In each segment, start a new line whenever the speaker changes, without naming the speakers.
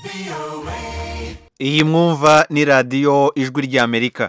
iyi mwumva ni radiyo ijwi ry'amerika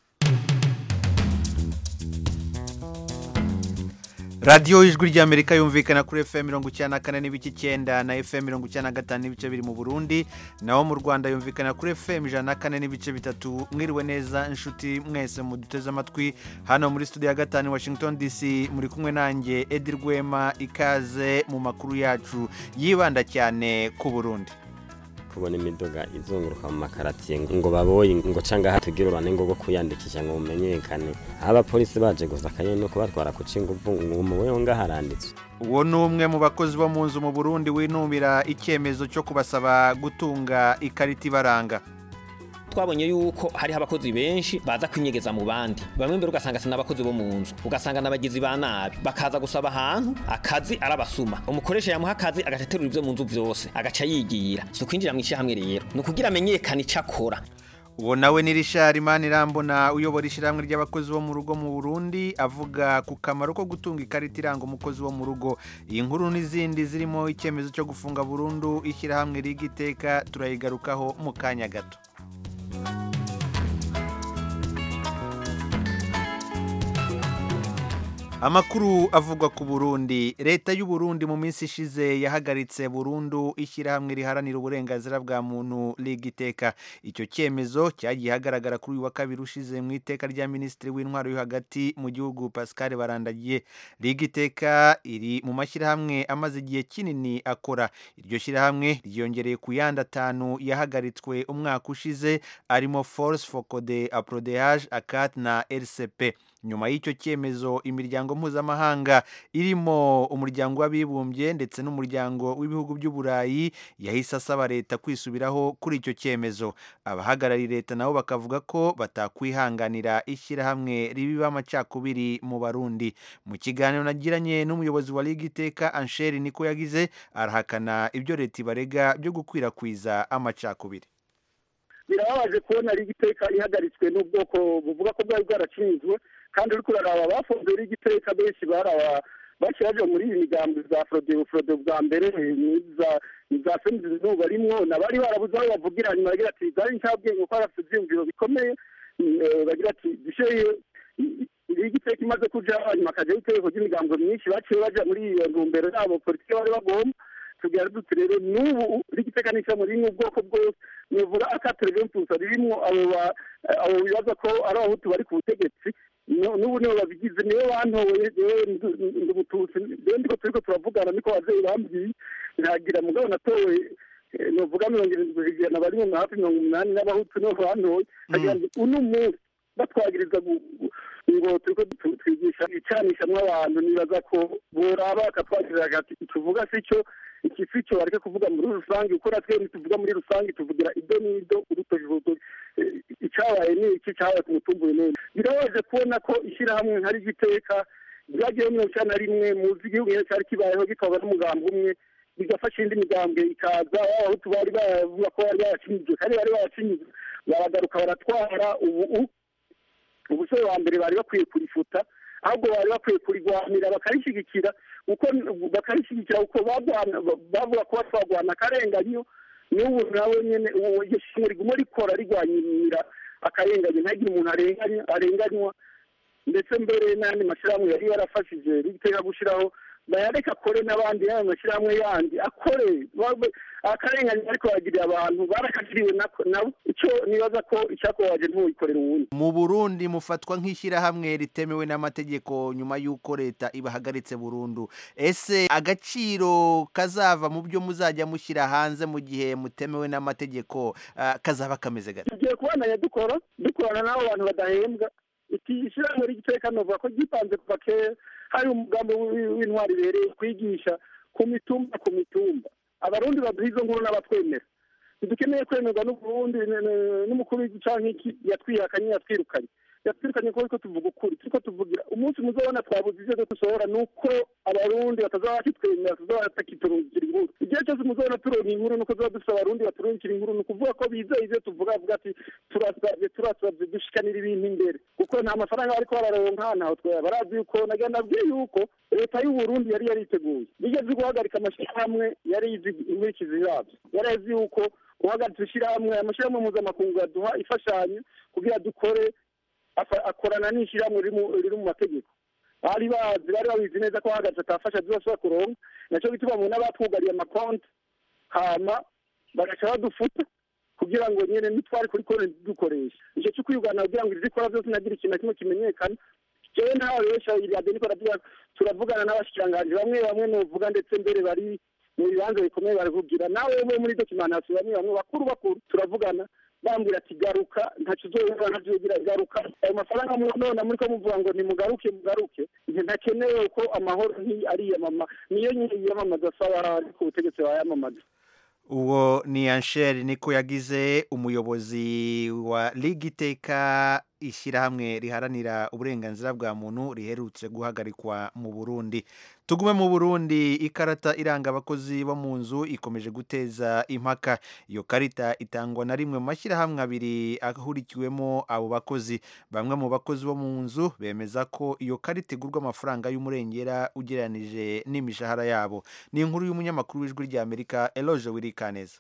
radiyo ijwi ry'amerika yumvikana kuri fm mirongo icyenda na kane n'ibice icyenda na fm mirongo icyenda na gatanu n'ibice biri mu burundi naho mu rwanda yumvikana kuri fm ijana na kane n'ibice bitatu mwiriwe neza inshuti mwese muduteze amatwi hano muri studio ya gatanu washington dc muri kumwe nanjye edi rwema ikaze mu makuru yacu yibanda cyane ku burundi
kubona imiduga izunguruka mu makaratiye ngo baboye ngo canga hatugira urane ngo go kuyandikisha ngo umenyekane abapolisi baje gusa kanye no kubatwara ku cinguvu ngo umuweho ngaharanditswe
uwo ni umwe mu bakozi bo mu nzu mu burundi winubira icyemezo cyo kubasaba gutunga ikarita ibaranga
twabonye yuko hariho abakozi benshi baza kwinyegeza mu bandi bamwe mbere ugasanga si n'abakozi bo mu nzu ugasanga n'abagizi ba nabi bakaza gusaba ahantu akazi arabasuma umukoresha yamuha akazi agateterura ibyo mu nzu byose agaca yigira si ukwinjira mu ishyirahamwe rero ni ukugira amenyekane icyo akora
uwo nawe ni rishari manirambona uyobora ishyirahamwe ry'abakozi bo mu rugo mu burundi avuga ku kamaro ko gutunga ikarita iranga umukozi wo mu rugo iyi nkuru n'izindi zirimo icyemezo cyo gufunga burundu ishyirahamwe rigiteka turayigarukaho mu kanya gato amakuru avugwa ku burundi leta y'u Burundi mu minsi ishize yahagaritse burundu ishyirahamwe riharanira uburenganzira bwa muntu rigiteka icyo cyemezo cyagiye hagaragara kuri uyu wa kabiri ushize mu iteka rya minisitiri w'intwaro yo hagati mu gihugu pascal barandagiye rigiteka iri mu mashyirahamwe amaze igihe kinini akora iryo shyirahamwe ryiyongereye ku yandi atanu yahagaritswe umwaka ushize arimo force focode aprodehage akat na rcp nyuma y'icyo cyemezo imiryango mpuzamahanga irimo umuryango w'abibumbye ndetse n'umuryango w'ibihugu by'uburayi yahise asaba leta kwisubiraho kuri icyo cyemezo abahagarariye leta nabo bakavuga ko batakwihanganira ishyirahamwe ribiba amacakubiri mu barundi mu kiganiro nagiranye n'umuyobozi wa liga iteka ansheri niko yagize arahakana ibyo leta ibarega byo gukwirakwiza amacakubiri
birababaje kubona liga iteka ihagaritswe n'ubwoko buvuga ko bwari bwaracinzwe kandi uri kuraraba bafunze liga iteka benshi baraba baci baje muri iyi migambi za forodebu forodebu bwa mbere za femizi izuba barimwo nabari barabuze aho bavugira nyuma bagira ati zari ncabwenge kuko barafite ibyiyumviro bikomeye bagira ati dushyire liga iteka imaze kuja hanyuma akajyaho itegeko ry'imigambo myinshi baciye baja muri iyo ntumbero yabo politiki bari bagomba tugira duti rero n'ubu rigiteka n'ishyamba ririmo ubwoko bwose nivuga akaterevempusa ririmo abo bibaza ko ari abahutu bari ku butegetsi n'ubu nibo babigize nibo bantoye ndi umututsi rero ndiko turiko turavugana niko abavyeyi bambwiye ntagira mugabo natowe novuga mirongo irindwi ijana bari mu hafi mirongo umunani n'abahutu nibo bantoye nkagira ngo uno munsi batwagiriza ngo turiko twigisha icanishamwo abantu nibaza ko boraba bakatwagirira ati tuvuga si cyo iki si cyo bareke kuvuga muri rusange kuko natwe ntituvuga muri rusange tuvugira ido n'ido urutoki urutoki icyabaye ni iki cyabaye ku mutumbuye neza birabaje kubona ko ishyirahamwe nka rigiteka ryagiyeho mirongo icyenda na rimwe muzi igihugu nyine cyari kibayeho gitwarwa n'umugambi umwe bigafasha indi migambwe ikaza abahutu bari bavuga ko bari baracinyijwe kandi bari baracinyijwe baragaruka baratwara ubu ubusore wa mbere bari bakwiye kurifuta ahubwo bari bakwiye kurigwanira bakarishyigikira uko bakarishyigikira uko bavuga ko batwagwana akarenganyo n'ubu nawe nyine iryo shimwe riguma rikora rigwanyira akarenganyo ntagire umuntu arenganywa ndetse mbere n'andi mashyirahamwe yari yarafashije riteka gushyiraho bayareka akore n'abandi y'ayo mashyirahamwe yandi akore akarengane ariko bagiriye abantu barakagiriwe nabo icyo nibaza ko icyakubabaje ntuwikorera uwundi
mu burundi mufatwa nk'ishyirahamwe ritemewe n'amategeko nyuma y'uko leta ibahagaritse burundu ese agaciro kazava mu byo muzajya mushyira hanze mu gihe mutemewe n'amategeko kazaba kameze gake
tugiye kubandanya dukora dukorana n'abo bantu badahembwa iki shyirahamwe ry'iteka novuga ko gipanze kuva kera hari umugambi w'intwari ibereye kwigisha ku mitumba ku mitumba abarundi baduha izo nkuru n'abatwemera ntidukeneye kwemerwa n'uburundi n'umukuru w'igica nk'iki yatwihakanye yatwirukanye yatwirukanye ko ariko tuvuga ukuri turiko tuvugira umunsi muzabona twabuze ivyo dusohora ni uko abarundi batazaba bakitwemera batazaba batakiturungikira inkuru igihe cyose muzabona turonka inkuru nuko tuba dufise abarundi baturungikira inkuru ni ukuvuga ko bizeye ivyo tuvuga bavuga ati turasavye turasavye dushikanira ibintu imbere kuko nta mafaranga bariko bararonka ntaho twera barazi yuko nagira nabwiye yuko leta y'uburundi yari yariteguye bigeze guhagarika amashyirahamwe yari izi inkurikizi yabyo yari azi yuko guhagarika ishyirahamwe amashyirahamwe mpuzamakungu yaduha imfashanyo kugira dukore afa- akorana n'ishyirahamwe riri mu- riri mu mategeko bari bazi bari babizi neza ko hahagaze atafasha zibashobora kuronka nacyo gituma mu n'abatwugariye amakonti hama bagaca badufuta kugira ngo nyene nitwari kuri konti dukoresha ico cyo kwiyugana kugira ngo izikora byose nagira ikintu na kimwe kimenyekana jewe ntawe besha iradiyo niko ndavuga turavugana n'abashikiranganji bamwe bamwe novuga ndetse mbere bari mu bibanza bikomeye baravugira nawe we muri dokimantation bamwe bamwe bakuru bakuru turavugana bambwira ati garuka ntacyo uzohura ntacyo uzogira garuka ayo mafaranga mu- none muri ko muvuga ngo nimugaruke mugaruke nti ntakenewe ko amahoro nti ariyamama niyo nyine yiyamamaza asaba ariko ubutegetsi bayamamaza
uwo ni ansheri niko yagize umuyobozi wa liga iteka ishyirahamwe riharanira uburenganzira bwa muntu riherutse guhagarikwa mu burundi tugume mu burundi ikarata iranga abakozi bo mu nzu ikomeje guteza impaka iyo karita itangwa na rimwe mu mashyirahamwe abiri ahurikiwemo abo bakozi bamwe mu bakozi bo mu nzu bemeza ko iyo karita igurwa amafaranga y'umurengera ugereranije n'imishahara yabo ni inkuru y'umunyamakuru w'ijwi ry'amerika eloge wirikaneza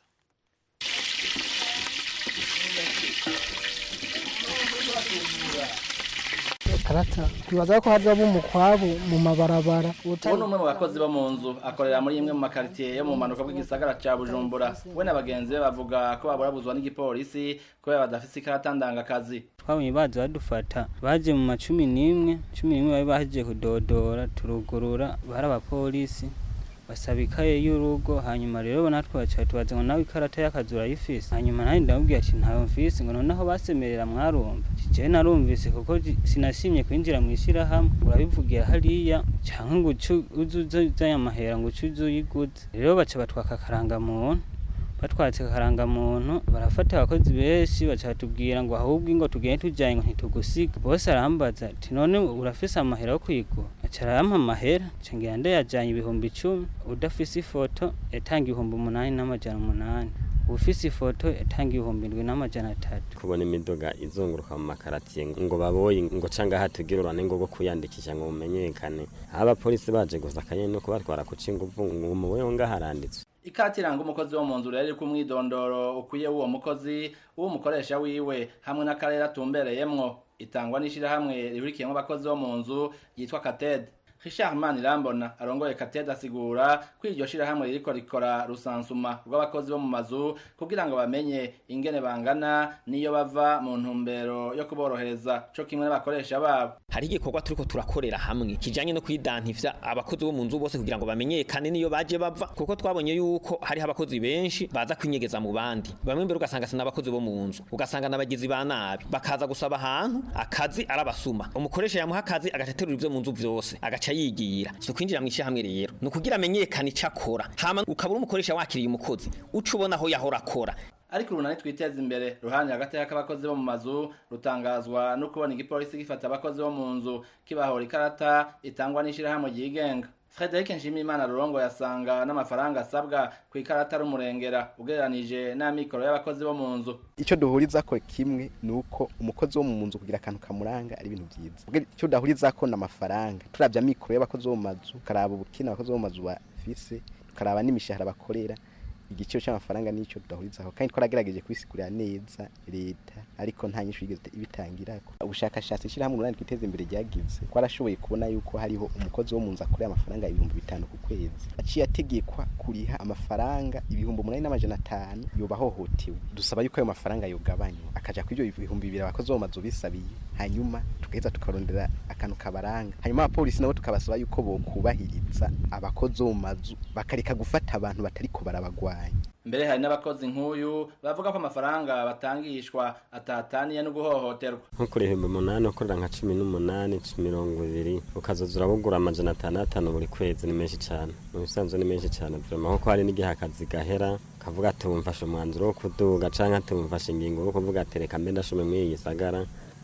karata twibaza ko hazaba umukwabu mu mabarabara
ubu ni umwe mu bakozi bo mu nzu akorera muri imwe mu makaritiye yo mu mpanuka bw'igisagara cya bujumbura we na bagenzi be bavuga ko baburabuzwa n'igipolisi kubera badafite ikarata ndangakazi
twabonye baza badufata baje mu macumi n'imwe cumi n'imwe bari bahejeje kudodora turugurura bari abapolisi basaba ikaye y'urugo hanyuma rero natwe baca tubaza ngo nawe ikarata y'akazi urayifise hanyuma nanjye ndamubwira ati ntayo mfise ngo noneho basemerera mwarumva jewe narumvise kuko ji- sinashimye kwinjira mu ishyirahamwe urabivugira hariya cyangwa ngo uce uze uzanye amahera ngo uce uze uyiguze rero baca batwaka akarangamuntu batwatse akarangamuntu barafata abakozi benshi baca batubwira ngo ahubwo ingo tugende tujyanye ngo ntitugusiga bose arambaza ati none urafise amahera yo kwigura aca arampa amahera nca ngenda ndayajyanye ibihumbi icumi udafise ifoto yatanga ibihumbi umunani n'amajana umunani ufise ifoto yatanga ibihumbi indwi n'amajana atatu
kubona imiduga izunguruka mu makaratiye ngo baboye ngo canga hatugira urane ngo go kuyandikisha ngo mumenyekane aho abapolisi baje gusa akanyene no kubatwara kuca inguvu ngo umuweho ngaharanditswe
ikati iranga umukozi wo mu nzu rero iri ku mwidondoro ukwiye w'uwo mukozi w'umukoresha wiwe hamwe n'akarere atumbereyemwo itangwa n'ishyirahamwe rihurikiyemo abakozi bo mu nzu yitwa katede Richard Manirambona arongoye katede asigura ko iryo shirahamwe ririko rikora rusansuma rw'abakozi bo mu mazu kugira ngo bamenye ingene bangana niyo bava mu ntumbero yo kuborohereza co kimwe n'abakoresha babo
hari igikorwa turiko turakorera hamwe kijanye no kwidantivya abakozi bo mu nzu bose kugira ngo bamenyekane niyo baje bava kuko twabonye yuko hariho abakozi benshi baza kwinyegeza mu bandi bamwe mbere ugasanga sina abakozi bo mu nzu ugasanga n'abagizi ba nabi bakaza gusaba ahantu akazi arabasuma umukoresha yamuha akazi agateterura ivyo mu nzu vyose agaca yigira si kwinjira mu ishyirahamwe rero ni ukugira amenyekane ico akora hama ukabura umukoresha wakiriye umukozi uca ubona aho yahora akora
ariko urunani twiteza imbere ruhande hagati y'abakozi bo mu mazu rutangazwa no kubona igipolisi gifata abakozi bo mu nzu kibahora ikarata itangwa n'ishyirahamwe ryigenga Frederic Nshimiyimana Rurongo yasanga n'amafaranga asabwa ku ikarata rumurengera ugereranije n'amikoro y'abakozi bo mu nzu
icyo duhuriza ko kimwe ni uko umukozi wo mu nzu kugira akantu kamuranga ari ibintu byiza Ubwo icyo udahuriza ko ni amafaranga turabya amikoro y'abakozi bo mu mazu ukaraba ubukene abakozi bo mu mazu bafise ukaraba n'imishahara bakorera igiciro cy'amafaranga nicyo tudahurizaho kandi twaragerageje kubisigurira neza leta ariko nta nyinshi yigeze ibitangirako ubushakashatsi ishyirahamwe umunani twiteza imbere ryagize twarashoboye kubona yuko hariho umukozi wo mu nzu akorera amafaranga ibihumbi bitanu ku kwezi aciye ategekwa kuriha amafaranga ibihumbi umunani n'amajana atanu yoba ahohotewe dusaba yuko ayo mafaranga yogabanywa akaja kuri ibyo bihumbi bibiri abakozi bo mu mazu bisabiye hanyuma tugaheza tukarondera akantu kabaranga hanyuma abapolisi nabo tukabasaba yuko bokubahiriza abakozi bo mu mazu bakareka gufata abantu batariko barabagwanya
mbere hari n'abakozi nk'uyu bavuga ko amafaranga batangishwa atataniye no guhohoterwa
nko kuri ibihumbi umunani ukorera nka cumi n'umunani mirongo ibiri ukazoza urabugura amajana atandatu buri kwezi ni menshi cyane mu bisanzwe ni menshi cyane vrema kuko hari n'igihe akazi gahera kavuga ati wumfashe umwanzuro wo kuduga canke ati wumfashe ingingo yo kuvuga ati reka mbe ndashume muri iyi gisagara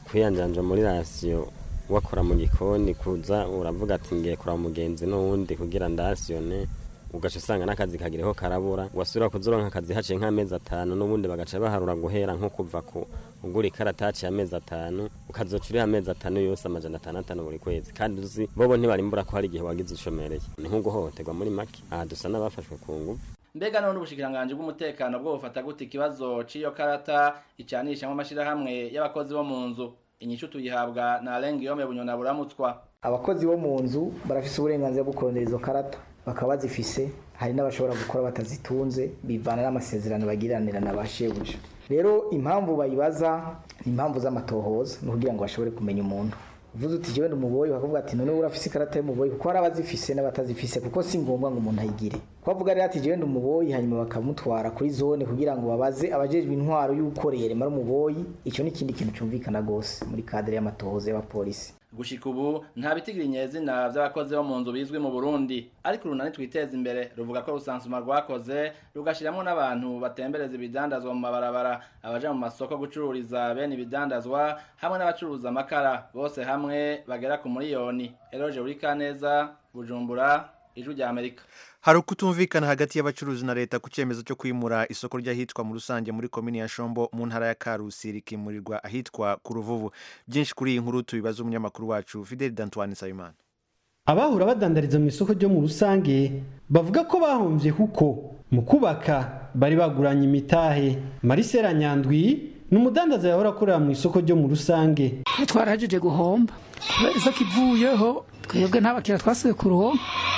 kwiyanjanja muri rasiyo wakora mu gikoni kuza uravuga ati ngiye kuraba umugenzi n'uwundi kugira ndasiyone ugaca usanga n'akazi kagiriho karabura wasubira kuzuronka akazi haciye nk'amezi atanu n'ubundi bagaca baharura guhera nko kuva ku ugura ikarataci y'amezi atanu ukazoca uriha amezi atanu yose amajana atandatu buri kwezi kandi uzi bobo ntibarimbura ko hari igihe wagize ushomereye ni nko guhohoterwa muri make aha dusa n'abafashwe ku ngufu
mbega none ubushikiranganji bw'umutekano bwo bufata gute ikibazo c'iyo karata icanishamwo amashirahamwe y'abakozi bo mu nzu inyishu tuyihabwa na Alain Guillaume Bunyona buramutswa
abakozi bo mu nzu barafise uburenganzira bwo kurondera izo karata bakaba bazifise hari n'abashobora gukora batazitunze bivana n'amasezerano bagiranira na ba shebuja rero impamvu bayibaza ni impamvu z'amatohoza ni ukugira ngo bashobore kumenya umuntu uvuze uti jewe ndumuboyi bakavuga ati none urafise ikarata y'umuboyi kuko hari abazifise n'abatazifise kuko si ngombwa ngo umuntu ayigire kubavuga rero ati jewe ndumuboyi hanyuma bakamutwara kuri zone kugira ngo babaze abajejwe intwaro y'uko rero ari umuboyi icyo ni ikindi kintu cyumvikana rwose muri kadere y'amatohoza y'abapolisi
gushika ubu nta bitigira inyezina vy'abakozi bo mu nzu bizwi mu Burundi ariko urunani twiteza imbere ruvuga ko rusansuma rwakoze rugashiramwo n'abantu batembereza ibidandazwa mu mabarabara abaja mu masoko gucururiza bene ibidandazwa hamwe n'abacuruza amakara bose hamwe bagera ku miliyoni Eloge Urikaneza Bujumbura ijwi rya Amerika
hari ukutumvikana hagati y'abacuruzi na leta ku cyemezo cyo kwimura isoko ry'ahitwa mu rusange muri komini ya shombo mu ntara ya karusi rikimurirwa ahitwa ku ruvuvu byinshi kuri iyi nkuru tubibaza umunyamakuru wacu fideli dantuwane nsabimana
abahura badandariza mu isoko ryo mu rusange bavuga ko bahombye kuko mu kubaka bari baguranye imitahe marisera nyandwi ni umudandaza yahora akorera mu isoko ryo mu rusange
twarahejeje guhomba kubera isoko ivuyeho twebwe nta bakiriya twasubiye kuruhomba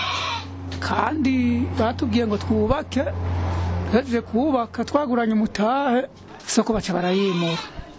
kandi batubwiye ngo twubake duhejeje kubaka twaguranye umutahe isoko baca barayimura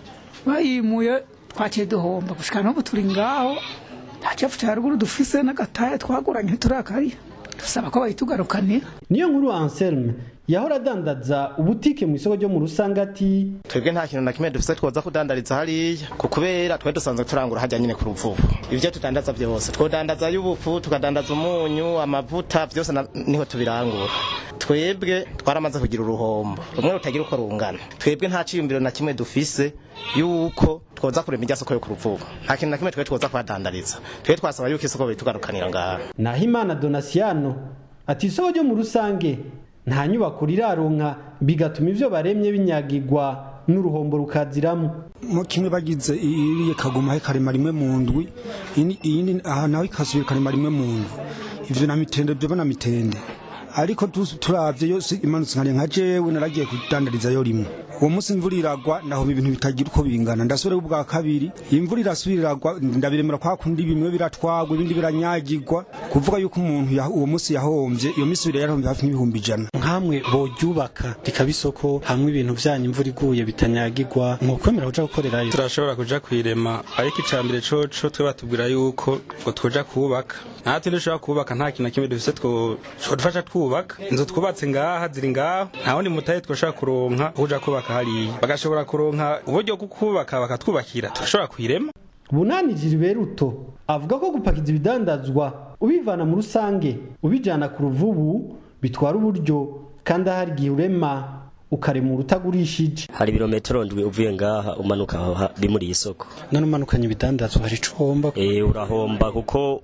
bayimuye twaciye duhomba gushika n'ubu turi ngaho nta cyafu cya ruguru dufise n'agatahe twaguranye ntiturakariye dusaba ko bayitugarukanira
niyo nkuru anselme yahora adandaza ubutike mu isoko ryo mu rusange ati
twebwe nta kintu na kimwe dufise twoza kudandariza hariya ku kubera twe dusanzwe turangura hajya nyine ku ruvubu ibyo tudandaza byose twodandaza y'ubufu tukadandaza umunyu amavuta byose niho tubirangura twebwe twaramaze kugira uruhombo rumwe rutagira uko rungana twebwe nta ciyumviro na kimwe dufise yuko twoza kurema irya soko yo ku ruvubu nta kintu na kimwe twe twoza kuhadandariza twe twasaba yuko isoko bitugarukanira ngaha
nahimana donasiano ati isoko ryo mu rusange nta nyubako riraronka bigatuma ivyo baremye binyagirwa n'uruhombo rukaziramo
mo kimwe bagize iriye kaguma karema rimwe mu ndwi iyindi aha naho ikasubira karema rimwe mu ndwi ivyo na mitende vyo na mitende ariko turavye yose imanutse nkari nka jewe naragiye kudandariza yo rimwe uwo munsi imvura iragwa naho ibintu bitagira uko bingana ndasubira ubwa kabiri imvura irasubira iragwa ndabiremera kwa kundi bimwe biratwagwa ibindi biranyagirwa kuvuga yuko umuntu uwo munsi yahombye iyo minsi ibiri yahombye hafi n'ibihumbi ijana
nkamwe boryubaka rikaba isoko hamwe ibintu vyanyu imvura iguye bitanyagirwa mwokwemera kuja gukorerayo
turashobora kuja kwirema ariko icambere coco twe batubwira yuko ngo twoja kubaka natwe dushobora kubaka nta kintu na kimwe dufise twodufasha twubaka inzu twubatse ngaha ziri ngaho nta wundi mutahe twoshobora kuronka kuja kubaka hariya bagashobora kuronka uburyo bwo kubaka bakatwubakira turashobora kwirema
bunani jiriberuto avuga ko gupakiza ibidandazwa ubivana mu rusange ubijana ku ruvubu bitwara uburyo kandi ahari igihe urema ukarema utagurishije
hari ibirometero ndwi uvuye ngaha umanuka aho bimuri isoko
none umanukanye ibidandazwa hari ico uhomba
eh urahomba kuko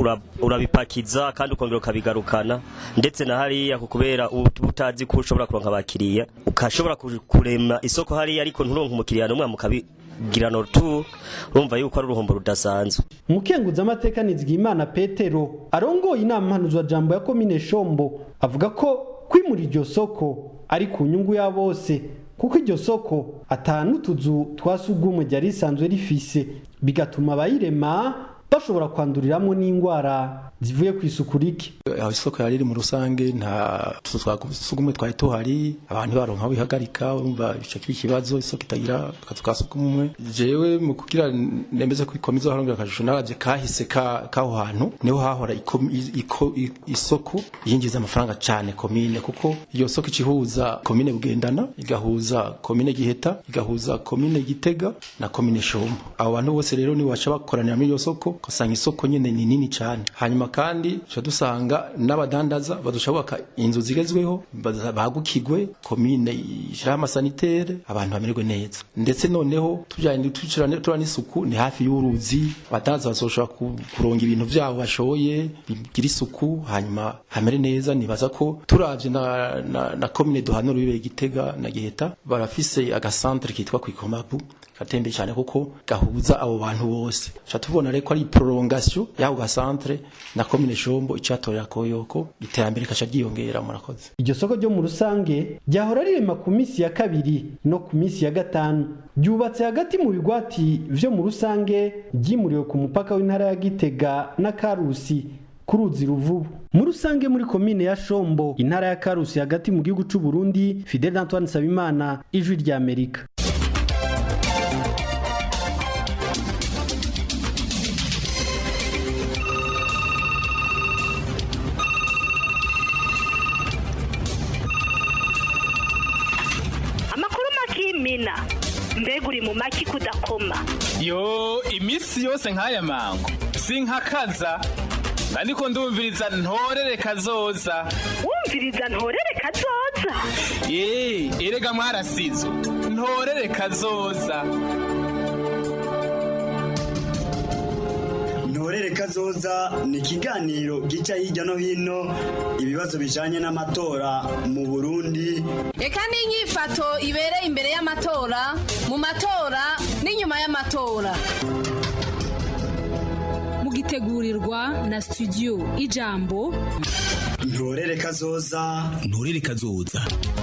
urabipakiza kandi ukongera ukabigarukana ndetse na hariya kubera utazi ko ushobora kuronka abakiriya ukashobora kurema isoko hariya ariko nturonka umukiriya n'umwe mukabigirana tu urumva yuko ari uruhombo rudasanzwe
umukenguza amateka nizigimana petero arongoye inama mpanuzwa jambo ya komine shombo avuga ko kwimura iryo soko ari ku nyungu ya bose kuko iryo soko atanu tuzu twasugumwe ryari risanzwe rifise bigatuma abayirema bashobora kwanduriramo n'indwara zivuye ku isuku rike
aho isoko yari iri mu rusange nta twasugumwe twari tuhari abantu baronka aho bihagarika urumva ico kiba ikibazo isoko itagira akazu ka sugumwe jewe mu kugira nemeze ko ikomeza harongera akashusho naravye kahise kaho hantu niho hahora isoko yinjiza amafaranga cane komine kuko iyo soko ikihuza komine bugendana igahuza komine giheta igahuza komine gitega na komine shombo abo bantu bose rero ni baca bakoranira muri iyo soko ugasanga isoko nyene ni nini cane hanyuma kandi tuca dusanga n'abadandaza badusha bubaka inzu zigezweho baza- bagukigwe komine ishiraho amasanitere abantu bamererwe neza ndetse noneho tujanye tucirane tura n'isuku ni hafi y'uruzi abadandaza bazoshobora ku- kuronga ibintu vyabo bashoye bigira isuku hanyuma hamere neza nibaza ko turavye na, na, na komine duhanura bibe gitega na giheta barafise agasantre kitwa kwikomabu gatembe cyane kuko gahuza abo bantu bose cha tubona reko ari prolongation y'ako gasantre na komine shombo icatorera koyoko iterambere kaca ryiyongera murakoze
iryo soko ryo mu rusange ryahora rirema ku minsi ya kabiri no ku minsi ya gatanu ryubatse hagati mu bigwati vyo mu rusange ryimuriwe ku mupaka w'intara ya gitega na karusi ku ruzi ruvubu mu rusange muri komine ya shombo intara ya karusi hagati mu gihugu c'u Burundi Fidel Antoine Sabimana ijwi rya Amerika
amakuru makimina mbega uri mu maki kudakoma
yo iminsi yose nk'aya mango sinkakaza ariko ndumviriza ntorere kazoza
wumviriza ntorere kazoza
ye erega mwarasizo ntorere kazoza
ntorere kazoza ni ikiganiro gica hirya no hino ibibazo bijanye n'amatora mu burundi
reka n'inyifato ibereye imbere y'amatora mu matora n'inyuma y'amatora
mugitegurirwa na studio ijambo
ntorere kazoza
ntorere kazoza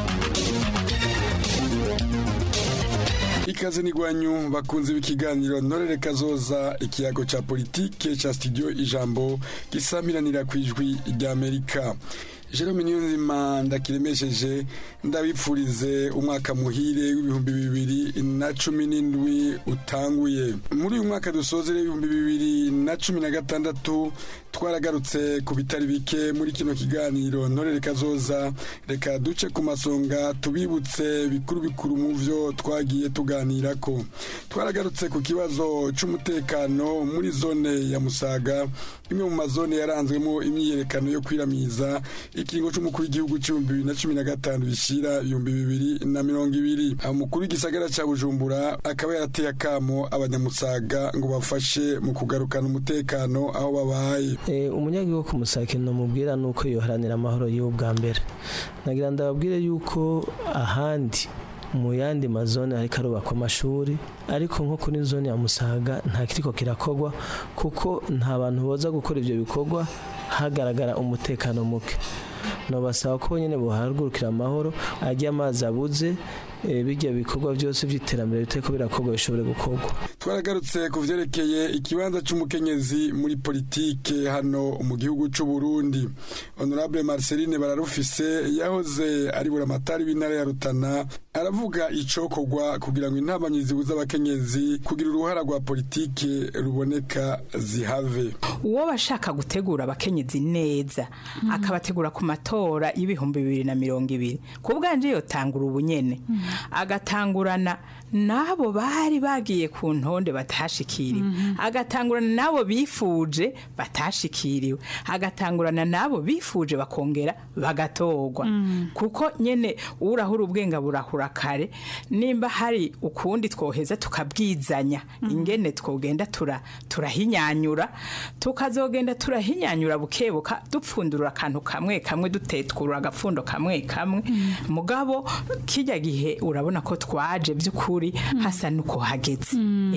ikaze n'igwanyu bakunze b'ikiganiro ntorere kazoza ikiyago ca politike ca studio ijambo gisamiranira ku ijwi ry'amerika jerome niyonzima ndakiremesheje ndabipfurize umwaka muhire w'ibihumbi bibiri na cumi n'indwi utanguye muri uyu mwaka dusozere ibihumbi bibiri na cumi na gatandatu twaragarutse ku bitari bike muri kino kiganiro ntorere kazoza reka duce ku masonga tubibutse bikuru bikuru mu vyo twagiye tuganirako twaragarutse ku kibazo c'umutekano muri zone ya musaga imwe mu mazone yaranzwemo imyiyerekano yo kwiramiza ikiringo c'umukuru w'igihugu c'ibihumbi bibiri na cumi na gatanu bishira ibihumbi bibiri na mirongo ibiri umukuru w'igisagara ca bujumbura akaba yarateye akamo abanyamusaga ngo bafashe mu kugarukana umutekano aho babaye
umunyagihugu ku musakino mubwira ni uko yoharanira amahoro y'ubu bwa mbere nagira ndababwire yuko ahandi mu yandi mazone ariko arubakwa amashuri ariko nko kuri zone ya musaga nta kiriko kirakogwa kuko nta bantu boza gukora ibyo bikorwa hagaragara umutekano muke nobasaba ko nyine buhagurukira amahoro ajya amazi abuze bijya bikorwa byose by'iterambere biteko birakorwa bishobore gukorwa
twaragarutse ku vyerekeye ikibanza c'umukenyezi muri politike hano mu gihugu c'u Burundi honorable Marceline bararufise yahoze ari buramatari w'intara ya Rutana aravuga icokorwa kugira ngo intabanyi zibuza abakenyezi kugira uruhara rwa politike ruboneka zihave
uwo bashaka gutegura abakenyezi neza akabategura ku matora y'ibihumbi bibiri na mirongo ibiri ku bwanje yotangura ubunyene agatangurana n'abo bari bagiye ku ntonde batashikiriwe agatangurana n'abo bifuje batashikiriwe agatangurana n'abo bifuje bakongera bagatorwa kuko nyene urahura ubwenga burahura kare nimba hari ukundi twoheza tukabwizanya ingene twogenda tura turahinyanyura tukazogenda turahinyanyura bukebuka dupfundura akantu kamwe kamwe dutetwura agapfundo kamwe kamwe mugabo kijya gihe urabona ko twaje by'ukuri hasa nuko hageze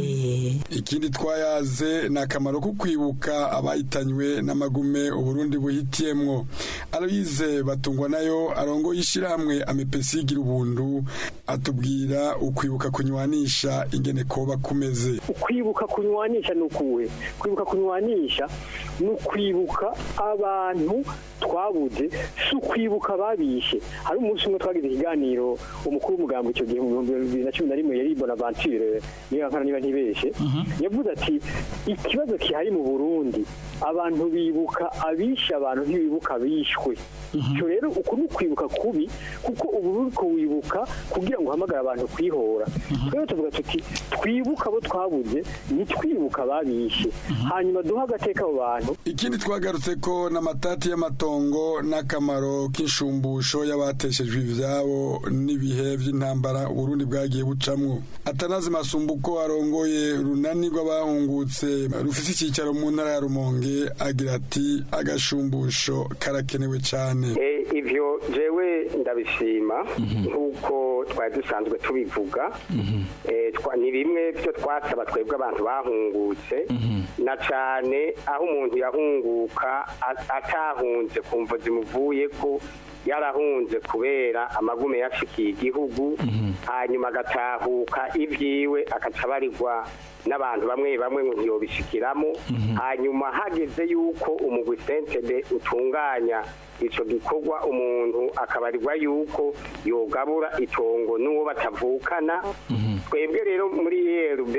ikindi twayaze ni akamaro ko kwibuka abahitanywe n'amagume uburundi buhitiyemwo arabize batungwa nayo arongo y'ishyirahamwe amepesi igira ubuntu atubwira ukwibuka kunywanisha ingene koba kumeze
ukwibuka kunywanisha ni ukuwe kwibuka kunywanisha ni ukwibuka abantu twabuze si ukwibuka babishe hari umunsi umwe twagize ikiganiro umukuru w'umugambi icyo gihe mu bihumbi bibiri na cumi na rimwe yari bonaventure niba nkana niba ntibeshe yavuze ati ikibazo kihari mu burundi abantu bibuka abishe abantu ntibibuka abishwe icyo rero uku ni ukwibuka kubi kuko ubu uri kuwibuka kugira ngo uhamagare abantu kwihora twebwe tuvuga tuti twibuke abo twabuze ntitwibuke ababishe hanyuma duhe agateka abo bantu
ikindi twagarutse ko n'amatati y'amatongo n'akamaro k'inshumbusho y'abateshejwe ivyabo n'ibihe vy'intambara uburundi bwagiye bucamwo atanazi masumbuko arongoye runani rw'abahungutse rufise icyicaro mu ntara ya rumonge agira ati agashumbusho karakenewe cane
Eh, ivyo jewe ndabishima nk'uko twari dusanzwe tubivuga Eh, twa- ni bimwe byo twasaba twebwe abantu bahungutse na cane aho umuntu yahunguka a- atahunze ku mvo zimuvuye ko yarahunze kubera amagume yashikiye igihugu hanyuma agatahuka ibyiwe akaca abarirwa n'abantu bamwe bamwe ngo ntiyobishikiramo hanyuma hageze yuko umugwi sentebe utunganya ico gikorwa umuntu akabarirwa yuko yogabura itongo n'uwo batavukana twebwe rero muri erb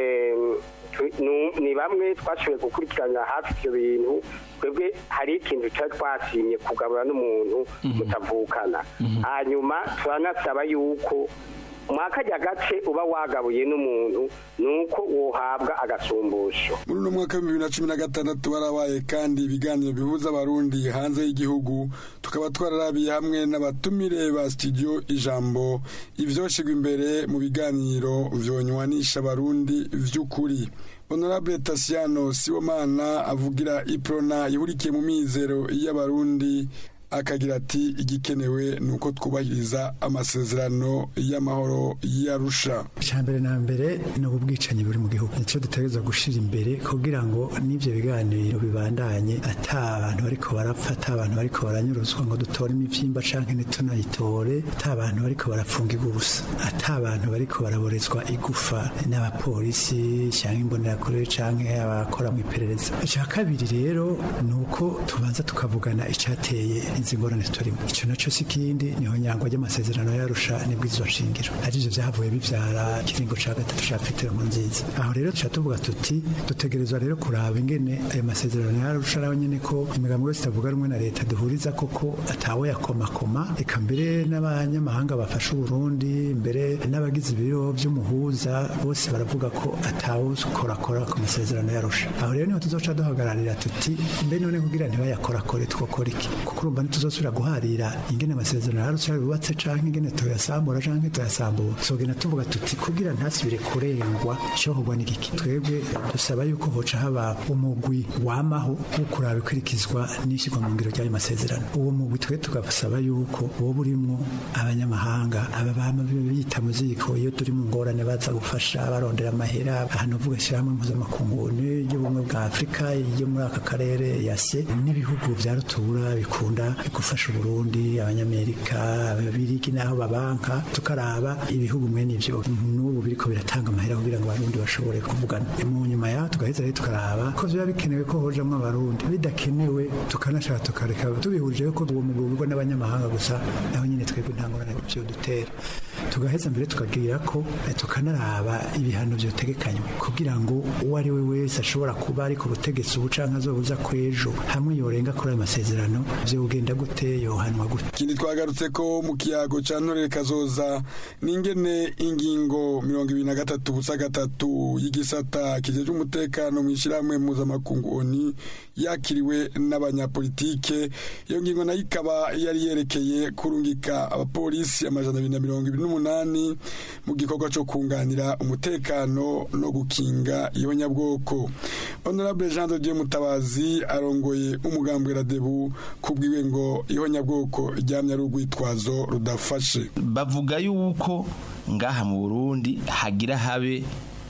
ni bamwe twashoboye gukurikirana hafi ivyo bintu twebwe hari ikintu twari twasimye kugabura n'umuntu mutavukana hanyuma turanasaba yuko mwakajya gace uba wagabuye n'umuntu nuko wohabwa agasumbusho
muri uno mwaka w'ibihumbi bibiri na cumi na gatandatu barabaye kandi ibiganiro bihuza abarundi hanze y'igihugu tukaba twararabiye hamwe n'abatumire ba studio ijambo ivyoshigwa imbere mu biganiro vyonywanisha abarundi vy'ukuri honorable tasiano sibomana avugira iprona ihurikiye mu mizero y'abarundi akagira ati igikenewe ni uko twubahiriza amasezerano y'amahoro y'arusha
mbere na mbere ni ubwicanyi buri mu gihugu nicyo dutegereza gushyira imbere kugira ngo n'ibyo biganiro bibandanye ata abantu bariko barapfa ata abantu bariko baranyuruzwa ngo dutore imivyimba canke ntitunayitore ata abantu bariko barapfungirwa ubusa ata abantu bariko baraborezwa igufa n'abapolisi canke imbonerakure canke abakora mu iperereza icya kabiri rero ni uko tubanza tukavugana icateye izi ngorane turimo icyo nacyo si ikindi niho nyangwa ry'amasezerano yarusha nibwo izo nshingiro arivyo vyavuye bivyara ikiringo ca gatatu ca petero nkuru nziza aho rero tuca tuvuga tuti dutegerezwa rero kuraba ingene ayo masezerano yarusha nawe nyene ko imigambi yose itavuga rumwe na leta duhuriza koko atawe yakomakoma eka mbere n'abanyamahanga bafasha uburundi mbere n'abagize ibiro vy'umuhuza bose baravuga ko atawe ukorakora ku masezerano yarusha aho rero niho tuzoca duhagararira tuti mbe none kugira ntibayakorakore twokora iki kuko urumva ntituzosubira guharira ingene amasezerano yarusha yubatse canke ingene tuyasambura canke tuyasambura tuzogenda tuvuga tuti kugira ntasubire kurengwa icohogwa n'igiki twebwe dusaba yuko hoca haba umugwi wamaho wo kuraba ikurikizwa n'ishyirwa mu ngiro ry'ayo masezerano uwo mugwi twe tugasaba yuko woba urimwo abanyamahanga aba bama bita mu ziko iyo turi mu ngorane baza gufasha barondera amahera ahantu uvuga ishyirahamwe mpuzamakungu y'ubumwe bwa afurika yo muri aka karere yase n'ibihugu vya rutura bikunda gufasha uburundi abanyamerika ababirigi n'aho babanka tukaraba ibihugu mwene ivyo n'ubu biriko biratanga amahera kugira ngo abarundi bashobore kuvugana mu nyuma yaho tugaheza rero tukaraba ko biba bikenewe ko hojamwo abarundi bidakenewe tukanashaka tukareka tubihurije ko uwo mugwi ugurwa n'abanyamahanga gusa naho nyine twebwe nta ngorane vyo dutera tugaheza mbere tukagira ko eh, tukanaraba ibihano vyotegekanywa kugira ngo uwo ari we wese ashobora kuba ari ku butegetsi ubu canke azobuza kwejo hamwe yorenga kuri ayo masezerano vyogenda gute yohanwa gute
ikindi twagarutse ko mu kiyago ca ntorere kazoza n'ingene ingingo mirongo ibiri na gatatu busa gatatu y'igisata kijejwe umutekano mu ishyirahamwe mpuzamakungu oni yakiriwe n'abanyapolitike iyo ngingo nayo ikaba yari yerekeye kurungika abapolisi amajana abiri na mirongo ibiri n'umunani mu gikorwa co kunganira umutekano no gukinga iyo nyabwoko honorable jean de dieu mutabazi arongoye umugambwe radebu kubwiwe ngo iyo nyabwoko ryamye ari urwitwazo rudafashe
bavuga yuko ngaha mu burundi hagira habe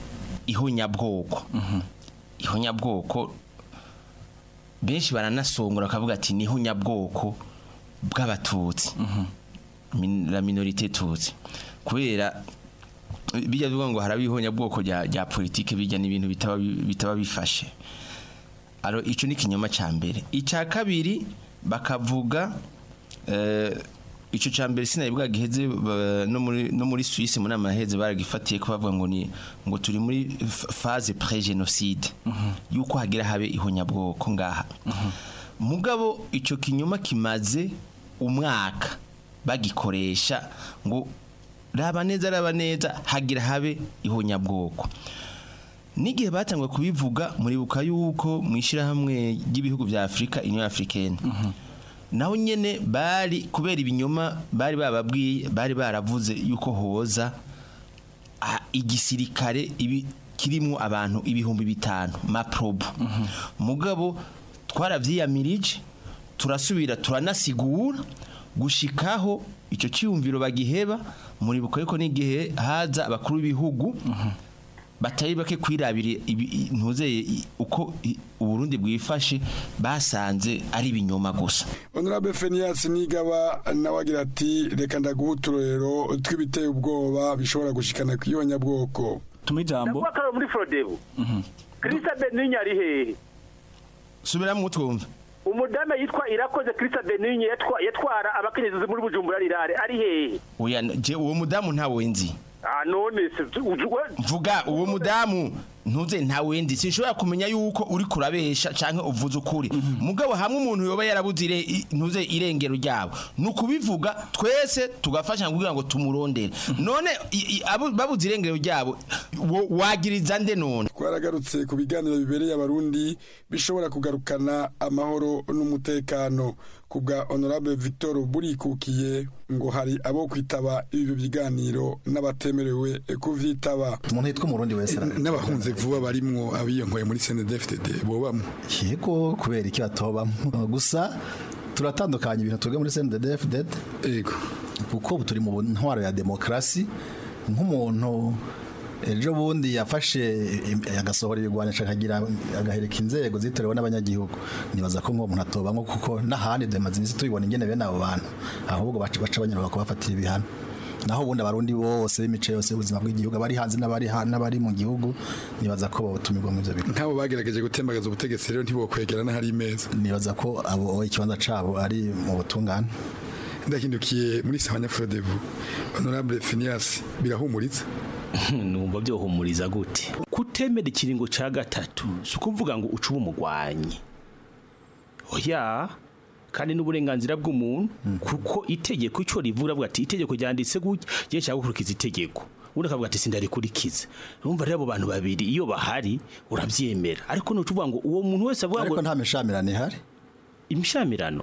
ihonyabwoko ihonyabwoko benshi baranasongora bakavuga ati ni ihonyabwoko bw'abatutsi Min- la minorite tutsi kubera bijya bivuga ngo haraba ihonyabwoko rya rya politike bijya n'ibintu bitaba bi- bitaba bifashe aro ico ni kinyoma ca mbere ica kabiri bakavuga eh, ico ca mbere sinabibwa giheze ba- no muri no muri Suisse muri amaheze baragifatiye ko bavuga ngo ni ngo turi muri f- phase pré génocide yuko hagira habe ihonyabwoko ngaha mugabo ico kinyoma kimaze umwaka bagikoresha ngo raba neza raba neza hagira habe ihonyabwoko n'igihe batangwe kubivuga muribuka yuko mu ishyirahamwe ry'ibihugu bya afurika union africaine naho nyene bari kubera ibinyoma bari bababwiye bari baravuze yuko hoza ah, igisirikare ibi kirimo abantu ibihumbi bitanu maprobo mugabo twaravyiyamirije turasubira turanasigura gushikaho ico cyumviro bagiheba muribuka yuko n'igihe haza abakuru b'ibihugu batari bake kwirabira ibi- ntuzeye i- uko i- uburundi bwifashe basanze ari ibinyoma gusa
honorable fenias nigaba nawe agira ati reka ndaguha uturorero tw'ibiteye ubwoba bishobora gushikana ku ihonyabwoko
tuma ijambo
ndavuga ko ari muri frodebu kirisa beninye ari hehe
subiramo utwumva
umudame yitwa irakoze kirisa beninye yatwa- yatwara abakenyezi muri bujumbura rirare ari hehe
oya je uwo mudamu ntawe nzi
ah none se uju- we-
mvuga uwo mudamu ntuze ntawe ndi sinshobora kumenya yuko uri kurabesha canke uvuze ukuri mugabo hamwe umuntu yoba yarabuze ire- i- ntuze irengero ryabo ni ukubivuga twese tugafasha kugira ngo tumurondere none i- i- abo- babuze irengero ryabo wo- wagiriza nde none
twaragarutse ku biganiro bibereye abarundi bishobora kugarukana amahoro n'umutekano ku bwa honorable victor burikukiye ngo hari abo kwitaba ibi biganiro n'abatemerewe kuvyitaba
umuntu yitwa umurundi wese
n'abahunze vuba barimwo abiyonkoye muri CNDD-FDD bobamwe
yego kubera iki batobamo gusa turatandukanya ibintu tuvuga muri CNDD-FDD
yego
kuko ubu turi mu ntwaro ya demokarasi nk'umuntu ejo bundi yafashe im- agasohora ibigwanisha akagira agahereka inzego zitorewe n'abanyagihugu nibaza ko nk'uwo muntu atobamwo kuko n'ahandi demaze iminsi tubibona ingene bene abo bantu ahubwo baca baca banyura bakabafatira ibihano naho ubundi abarundi bose b'imice yose y'ubuzima bw'igihugu abari hanze n'abari ha- n'abari mu gihugu nibaza ko botumirwa mu ivyo bigo
nk'abo bagerageje gutembagaza ubutegetsi rero ntibokwegera n'ahari imeza
nibaza ko abo ikibanza cabo ari mu butungane
ndahindukiye muri sawanya frodebu honorable finias birahumuritse
numva byohumuriza gute kutemera ikiringo ca gatatu si ukuvuga ngo ucuba umugwanyi oya kandi n'uburenganzira bw'umuntu kuko itegeko ico rivuga avuga ati itegeko ryanditse gutya je nshaka gukurikiza itegeko undi akavuga ati sindarikurikiza urumva rero abo bantu babiri iyo bahari uravyemera ariko nucuvuga ngo uwo muntu wese avuga ngo
ariko nta mishamirano ihari
imishamirano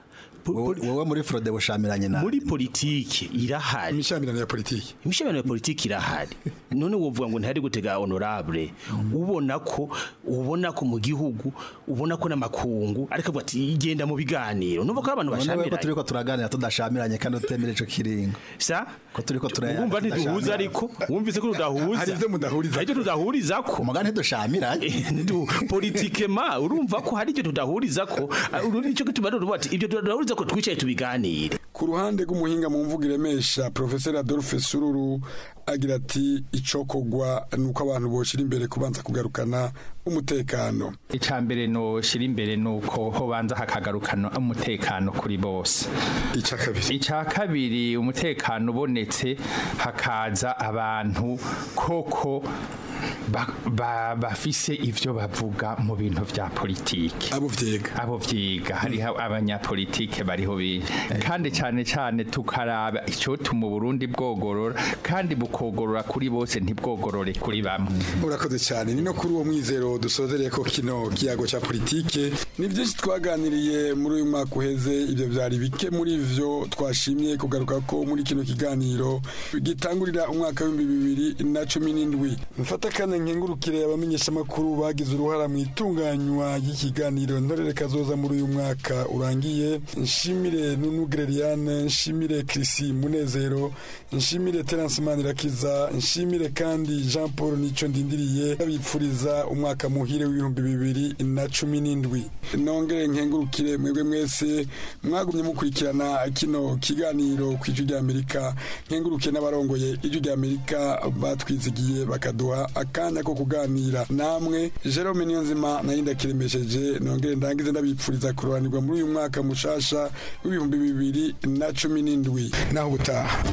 wowe muri frode bushamiranye na
muri politike irahari
imishamirano ya politike
imishamirano ya politike irahari none wovuga ngo ntihari gutega honorable ubona ko ubona ko mu gihugu ubona ko n'amakungu ariko avuga ati igenda mu biganiro numva ko ari abantu
None we ko
bashamiranye
turiko turaganira tudashamiranye kandi utemera ico kiringo
sa
ko turiko turaya
wumva ntiduhuza ariko wumvise ko tudahuza
Hari ivyo mudahuriza
hari ivyo tudahuriza ko
umugani ntidushamiranye
politike ma urumva ko hari ivyo tudahuriza ko uru nicyo gituma rero uvuga ati ivyo tudahuriza ko twicaye tubiganire
ku ruhande rw'umuhinga mu mvugo iremesha professeur Adolphe Sururu agira ati icokogwa nuko abantu boshira imbere kubanza kugarukana umutekano
icambere no shira imbere nuko hobanza hakagarukana umutekano kuri bose
ica kabiri
ica kabiri umutekano ubonetse hakaza abantu koko ba- ba- bafise ivyo bavuga mu bintu vya politike
abo vyiga
abo vyiga hariho abanyapolitike bariho bi kandi cane cane tukaraba icotuma Burundi bwogorora kandi bukogorora kuri bose ntibwogorore kuri bamwe
urakoze cyane ni no kuri uwo mwizero dusozereye ko kino kiyago cya politike ni byinshi twaganiriye muri uyu mwaka uheze ibyo byari bike muri vyo twashimye kugaruka ko muri kino kiganiro gitangurira umwaka w'ibihumbi bibiri na cumi n'indwi mfata kandi nkengurukire abamenyeshamakuru bagize uruhara mu itunganywa ry'ikiganiro ntorere kazoza muri uyu mwaka urangiye nshimire nunu Greliane nshimire Chrissy Munezero nshimire Terence Manirakiza nshimire kandi Jean Paul Nico ndindiriye abipfuriza umwaka muhire w'ibihumbi bibiri na cumi n'indwi nongere nkengurukire mwebwe mwese mwagumye mukurikirana kino kiganiro ku ijwi rya Amerika nkengurukiye n'abarongoye ijwi rya Amerika batwizigiye bakaduha akanya ko kuganira namwe Jerome Niyonzima narinda kiremesheje nongere ndangize ndabipfuriza kuroranirwa muri uyu mwaka mushasha w'ibihumbi bibiri na cumi n'indwi naho ubutaha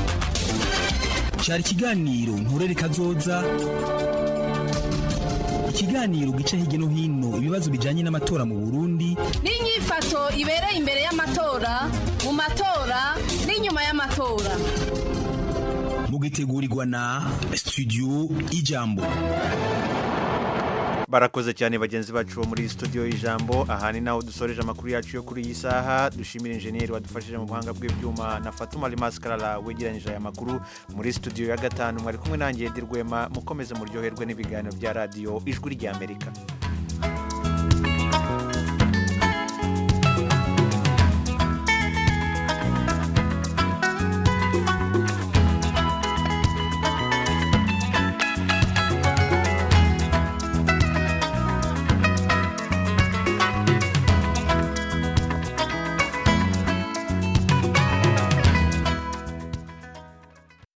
cyari ikiganiro nturere kazoza ikiganiro gica hirya no hino ibibazo bijyanye n'amatora mu burundi
n'inyifato ibereye imbere y'amatora mu matora n'inyuma y'amatora
mugitegurirwa na studio ijambo
barakoze cyane bagenzi bacu bo muri studio y'ijambo aha ni naho dusoreje amakuru yacu yo kuri iyi saha dushimira injeniyeri wadufashije mu buhanga bw'ibyuma na fatuma limaskarara wegeranyije aya makuru muri studio ya gatanu mwari kumwe nanjye Edi Rwema mukomeze muryoherwe n'ibiganiro bya radiyo ijwi ry'amerika